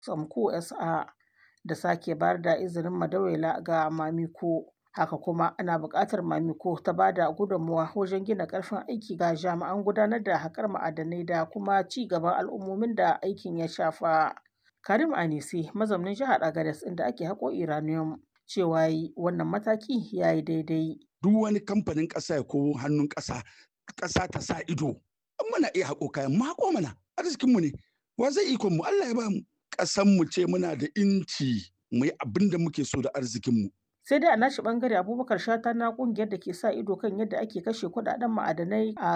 Tsamko SA da sake bayar da izinin Madawaila ga Mamiko. Haka kuma ana buƙatar Mamiko ta ba da gudunmawa wajen gina ƙarfin aiki ga jami'an gudanar da haƙar ma'adanai da kuma ci gaban al'ummomin da aikin ya shafa. Karim Anise mazaunin jihar Agadez inda ake haƙo uranium cewa yi wannan mataki ya yi daidai. Duk wani kamfanin ƙasa ya ko hannun ƙasa, ƙasa ta sa ido. An muna iya haƙo kayan mu haƙo mana arzikinmu ne. Wa zai ikon mu Allah ya ba mu. Ƙasan mu ce muna da inci mu yi abin da muke so da arzikinmu. sai dai a nashi bangare abubakar shata na kungiyar da ke sa ido kan yadda ake kashe kudaden ma'adanai a